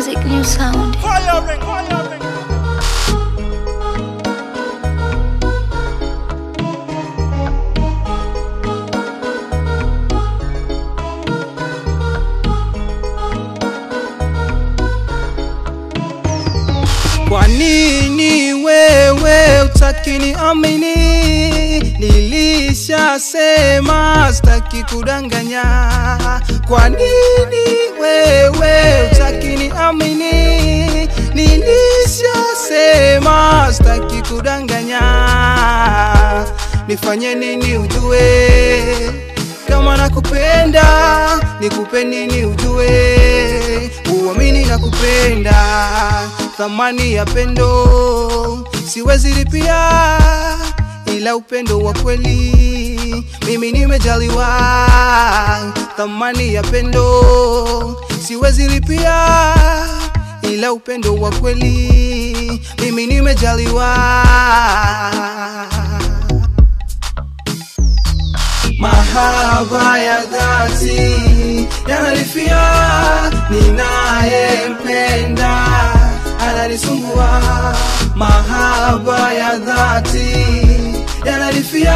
music, new sound. Firing, firing. Kwa nini wewe utakini amini? Nilishasema sitaki kudanganya. Kwa nini wewe utakini amini? Nilishasema sitaki kudanganya. Nifanye nini ujue kama nakupenda? Nikupe nini ujue uamini nakupenda? Thamani ya pendo siwezi lipia, ila upendo wa kweli mimi nimejaliwa. Thamani ya pendo siwezi lipia, ila upendo wa kweli mimi nimejaliwa. Mahaba ya dhati yanalifia, ninayempenda ananisumbua. Mahaba ya dhati yanalifia,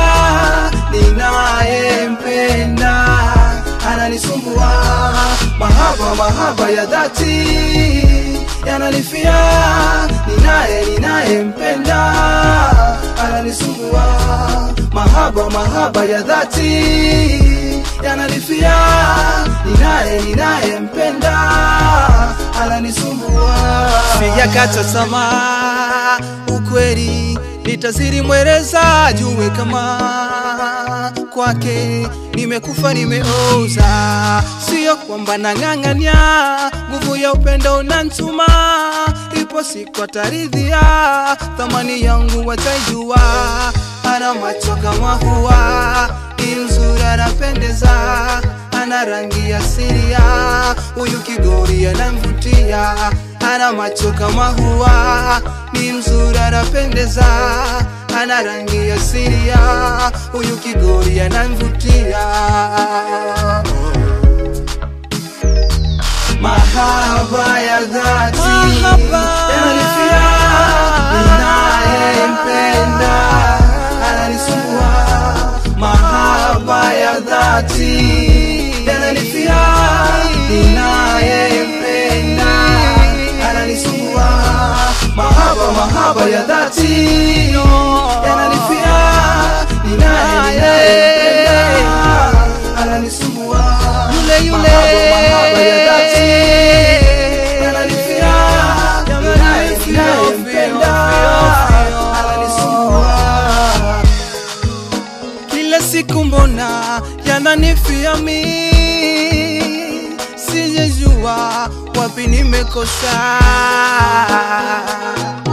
ninayempenda ananisumbua. Mahaba, mahaba ya dhati yanalifia, ninaye ninayempenda ananisumbua mahaba mahaba ya dhati yanalifia ninaye ninayempenda ananisumbua sijakata tamaa ukweli nitazidi mweleza jue kama kwake nimekufa nimeoza sio kwamba nang'ang'ania nguvu ya upendo unantuma ipo siku ataridhia thamani yangu wataijua ana macho kama hua ni mzuri anapendeza ana rangi ya siria huyu kigori anamvutia ana macho kama hua ni mzuri anapendeza ana rangi ya siria huyu kigori anamvutia mahaba ya dhati yananifia ninayempenda ananisumbua mahaba ya dhati yananifia ninayempenda ananisumbua mahaba mahaba ya dhati yananifia ninayempenda ananisumbua yule yule mahaba ya dhati yananifia ninayempenda ananisumbua kila siku mbona yananifia mi sijejua wapi nimekosa